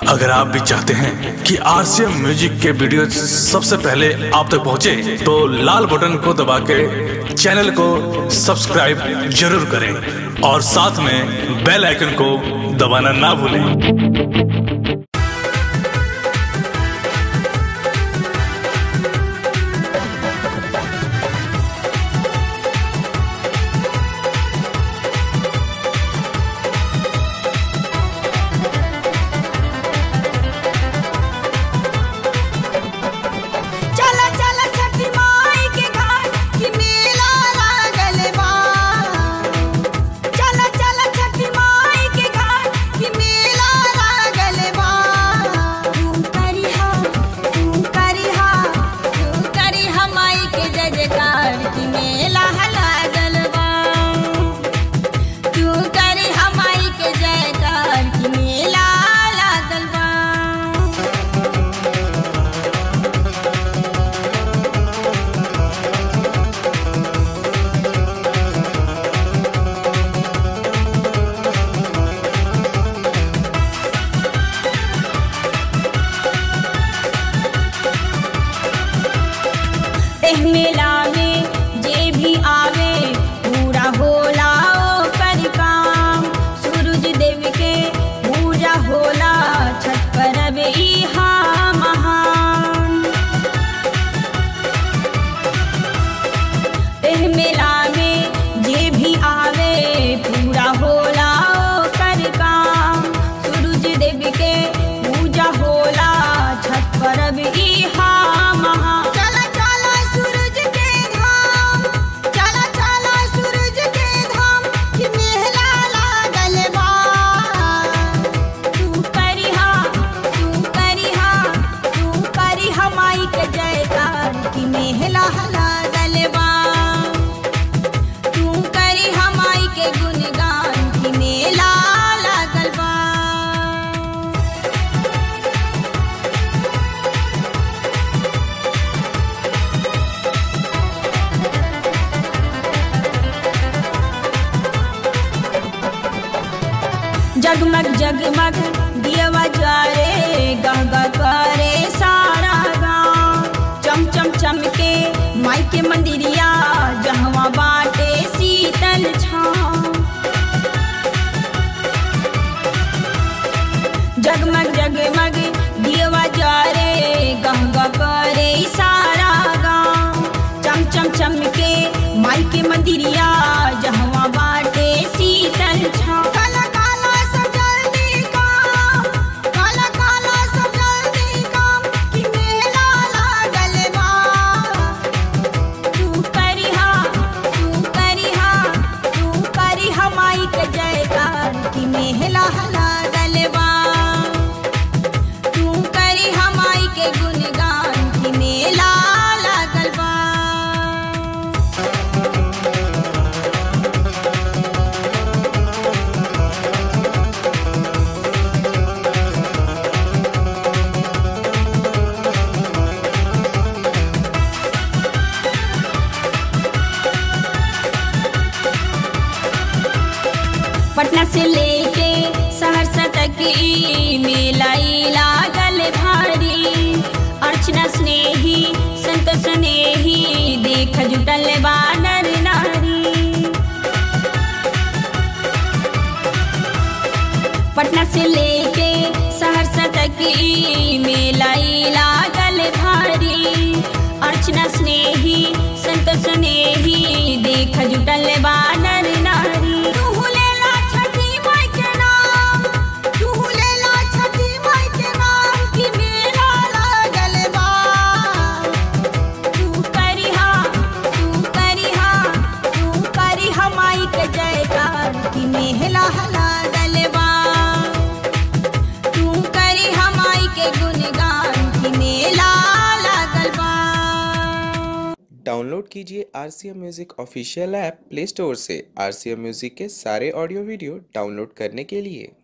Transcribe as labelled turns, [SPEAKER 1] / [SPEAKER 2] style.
[SPEAKER 1] अगर आप भी चाहते हैं कि आरसीएम म्यूजिक के वीडियो सबसे पहले आप तक पहुंचे, तो लाल बटन को दबा के चैनल को सब्सक्राइब जरूर करें और साथ में बेल आइकन को दबाना ना भूलें
[SPEAKER 2] चला चला छठी माई के घाट कि मेला लागल बा चला चला छठी माई के घाट कि मेला लागल बा तू करिहा तू करिहा तू करिहा माई के जय जयकार कि मेला लागल बा तू करिहा माई के जयकार कि मेला लागल बा एह मेला में जे भी आवे पूरा होला ओकर काम सूरज देव के पूजा होला छठ परब इहा महान एह मेला में जे भी आवे पूरा होला ओकर काम सूरज देव के पूजा होला छठ परब इहा महा चला चला सूरज के धाम चला चला सूरज के धाम कि मेला लागल बा तू करिहा तू करिहा तू करिहा माई के जयकार कि मेला लागल बा तू करिहा माई के गुणगान कि मेला लागल बा जगमग जगमग दियवा जारे गहगा करे सारा गाँव चम चम चमके माई के मंदिरिया जहवा बाटे शीतल छाँव जगमग जगमग दियवा जारे गहगा करे सारा गाँव चम चम चमके माई के मंदिरिया जहवा बाटे शीतल छाँव काला काला सब जल्दी काम काला काला सब जल्दी काम कि मेला लागल बा तू करिहा तू करिहा तू करिहा माई के जयकार कि मेला लागल बा तू करिहा माई के गुणगान कि मेला लागल बा पटना से लेके सहरसा तक ई मेला ई लागल भारी अर्चना स्नेही संत स्नेही देख जुटल बानर नारी पटना से लेके सहरसा तक ई मेला ई लागल भारी अर्चना स्नेही संत स्नेही देख जुटल बानर नारी तू लेला छठी माई के नाम तू लेला छठी माई के नाम कि मेला लागल बा तू करिहा तू करिहा तू करिहा माई के जयकार कि मेला लागल बा तू करिहा माई के गुणगान कि मेला लागल बा
[SPEAKER 3] डाउनलोड कीजिए R C M music official app play store से आर सी एम म्यूज़िक के सारे ऑडियो वीडियो डाउनलोड करने के लिए